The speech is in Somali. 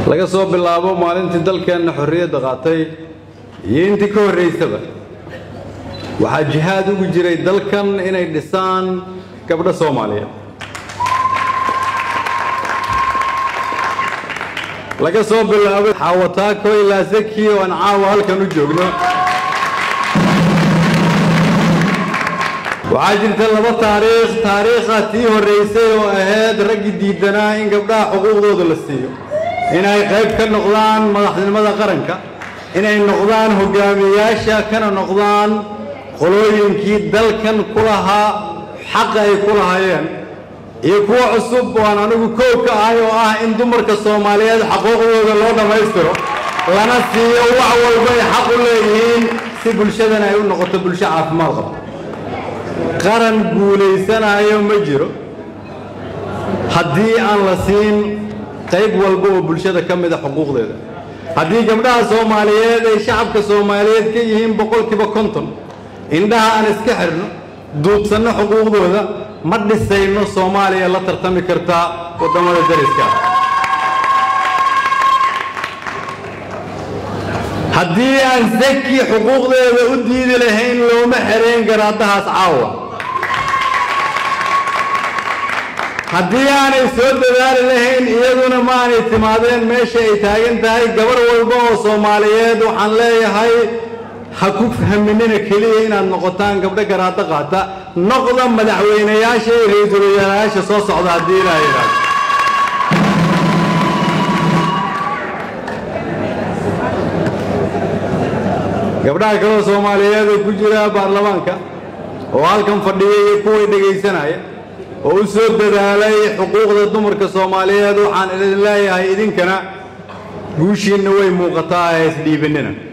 laga soo bilaabo maalintii dalkeenna xorriyadda qaatay iyo intii ka horraysaba waxaa jihaad ugu jiray dalkan inay dhisaan gabdho soomaaliyeed laga soo bilaabay xaawataako ilaa saki oo aan caawa halkan u joogno waxaa jirta laba taariikh taariikha tii horraysay oo ahayd raggii diidanaa in gabdhaha xuquuqdooda la siiyo inay qayb ka noqdaan madaxnimada qaranka inay noqdaan hogaamiyayaasha kana noqdaan qolooyinkii dalkan ku lahaa xaqa ay ku lahaayeen iyo kuwo cusub oo aan anigu koow ka ahay oo ah in dumarka soomaaliyeed xaquuqdooda loo dhammaystiro lana siiyo wax walbay xaq u leeyihiin si bulshadana ay u noqoto bulsho caafimaad qabta qaran guulaysanayo ma jiro haddii aan la siin qayb walba oo bulshada ka mida xuquuqdeeda haddii gabdhaha soomaaliyeed ay shacabka soomaaliyeed ka yihiin boqolkiiba konton indhaha aan iska xirno duubsanno xuquuqdooda ma dhisayno soomaaliya la tartami kartaa waddamada dariska haddii aan saki xuquuqdeeda u diidi lahayn looma xerayn garaadahaas caawa haddii aanay soo dadaali lahayn iyaduna ma aanay timaadeen meesha ay taagan tahay gabar walba oo soomaaliyeed waxaan leeyahay ha ku fahminina keliya inaad noqotaan gabdho garaado qaata noqda madaxweynayaasha iyo ra-iisul wasaarayaasha soo socda haddii ilaaha yidhaahdo gabdhaha kaloo soomaaliyeed oo ku jira baarlamaanka oo halkan fadhiya iyo kuway dhegaysanaya oo u soo dadaalay xuquuqda dumarka soomaaliyeed waxaan idin leeyahay idinkana guushiinna way muuqataa ee isdhiibinina